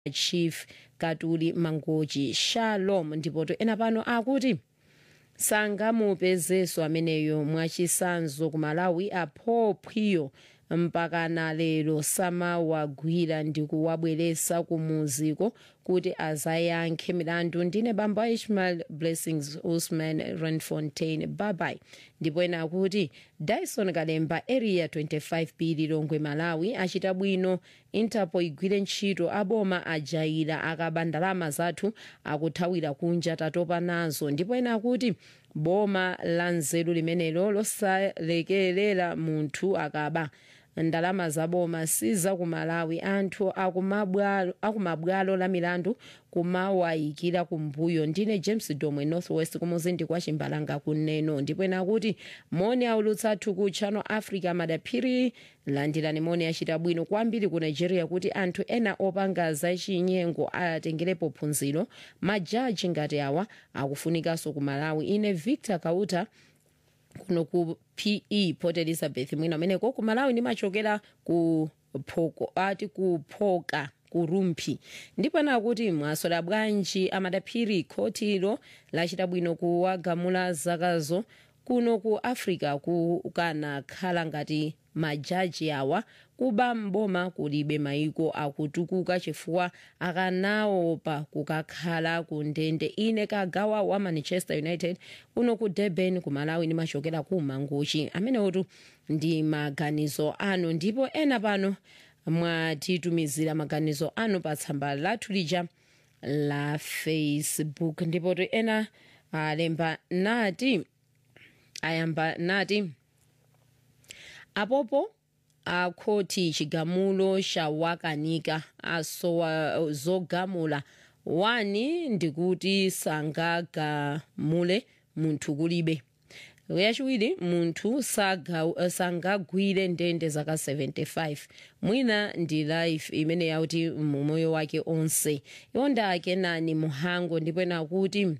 chief katuli mangochi shalom ndipoto ena pano akuti sangamupezenso ameneyo mwachisanzo ku malawi aphophwiyo mpakana lero samawagwira ndi kuwabweretsa kumuziko kuti azayankhe milandu ndine bambo ishmael blessings usman renfontain babai ndipo ena akuti dyson kalemba area 25b lilongwe malawi achita bwino interpol igwire ntchito aboma ajaira akaba ndalama zathu akuthawira kunja tatopa nazo ndipo ena akuti boma la nzeru limenelo losalekerera munthu akaba ndalama zaboma siza ku malawi anthu akumabwalo akumabwalo la milandu kumawayikira kumbuyo ndine james domwe northwest kumuzindi kwa chimbalanga kuneno ndipo ena kuti moni aulutsa athu ku channel africa madaphiri landirani moni achita bwino kwambiri ku nigeria kuti anthu ena opanga zachinyengo atengerepo phunziro majaji ngati awa akufunikanso ku malawi ine victor kauta kuno ku pe port elizabeth mwina umeneko ku malawi ndimachokera ku phoko ati kuphoka kurumphi ndipo ena akuti mwasola bwanji amadaphiri khotilo lachita bwino kuwagamula zakazo kuno ku africa kukanakhala ngati majaji awa kuba mboma kulibe maiko akutukuka chifukwa akanaopa kukakhala ku ndende ine kagawa wa manchester united kuno ku durban ku malawi ndimachokera ku mangochi amenewotu ndi maganizo anu ndipo ena pano mwatitumizira maganizo anu pa tsamba lathu lija la facebook ndipo ena alemba nati ayamba nati apopo akhoti chigamulo chawakanika asowa zogamula wani ndikuti sangagamule munthu kulibe yachiwiri munthu sangagwire ndende zaka 75 mwina ndi life imene yauti mumoyo wake onse yonda akenani muhango ndipo ena akuti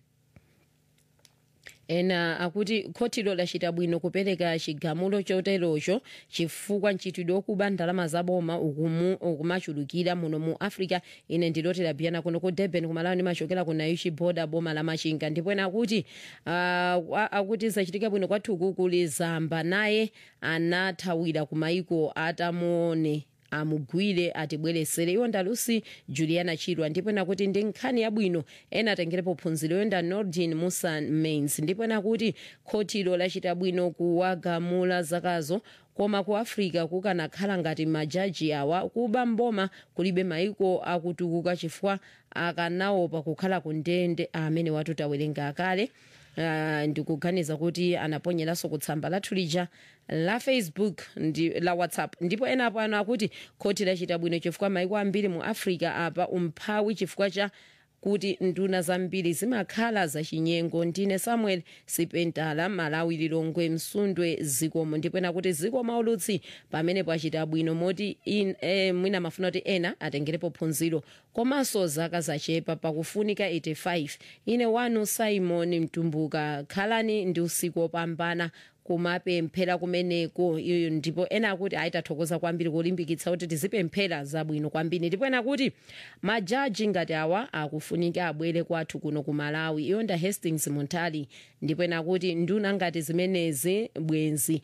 ena akuti khotilo lachita bwino kupereka chigamulo choterocho chifukwa ntchitidwe okuba ndalama zaboma ukumachulukira muno mu africa ine ndilotera biyana kuno ku durban kumalawi ndimachokera ku naishi boda boma la machinga ndipo ena akuti uh, akuti zachitika bwino kwathuku kuli zamba naye anathawira ku maiko atamuone amugwire atibweresere iwo ndalusi juliana chirwa ndipo nakuti ndi nkhani yabwino ena atengerepo phunziro yonda nordin musa mains ndipo nakuti khotilo lachita bwino kuwagamula zakazo koma ku africa kukanakhala ngati majaji awa kuba mboma kulibe maiko akutukuka chifukwa akanaopa kukhala ku ndende amene watu tawerenga kale Uh, ndikuganiza kuti anaponyeraso kutsamba lathu lija la facebook ndi, la whatsapp ndipo ena pano akuti khoti lachita bwino chifukwa maiko ambiri mu africa apa umphawi chifukwa cha kuti nduna zambiri zimakhala zachinyengo ndine samuel sipentala malawi lilongwe msundwe zikomo ndipo ena kuti zikomo aulutsi pamene pachita bwino moti in, eh, mwina mafuna kuti ena atengerepo phunziro komanso zaka zachepa pakufunika 85 ine wanu simon mtumbuka khalani ndi usiku wopambana kumapemphera kumeneko iyo ndipo ena akuti ayitathokoza kwambiri kulimbikitsa kuti tizipemphera zabwino kwambiri ndipo ena akuti majaji ngati awa akufunika abwere kwathu kuno ku malawi iyonda hastings muntali ndipo ena akuti nduna ngati zimenezi bwenzi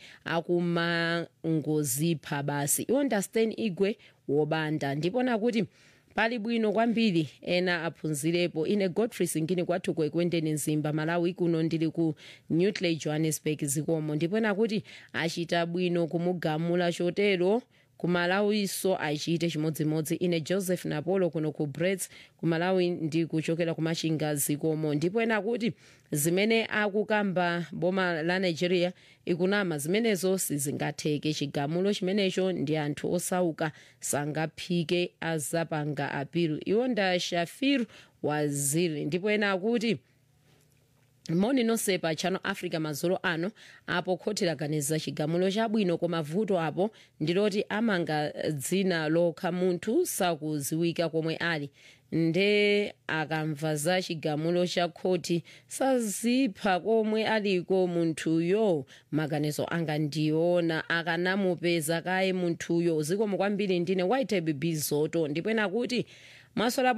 akumangozipha basi iyonda stan igwe wobanda ndipo ena akuti pali bwino kwambiri ena aphunzirepo ine godfrey singini kwathu kwekwendeni mzimba malawi kuno ndili ku newtley johannesburg zikomo ndipo ena kuti achita bwino kumugamula chotero kumalawiso achite chimodzimodzi ine joseph napolo kuno ku brets kumalawi ndi kuchokera kumachinga zikomo ndipo ena kuti zimene akukamba boma la nigeria ikunama zimenezo sizingatheke chigamulo chimenecho ndi anthu osauka sangaphike azapanga apiru iwo nda shafir waziri ndipo ena akuti moni nonse pa channel africa madzulo ano apo khoti laganiza chigamulo chabwino koma vuto apo ndiloti amanga dzina lokha munthu sakuziwika komwe ali nde akamva za chigamulo cha khoti sazipha komwe aliko munthuyo maganizo anga ndiona akanamupeza kaye munthuyo zikomo kwambiri ndine white bizoto ndipo ena kuti mwasola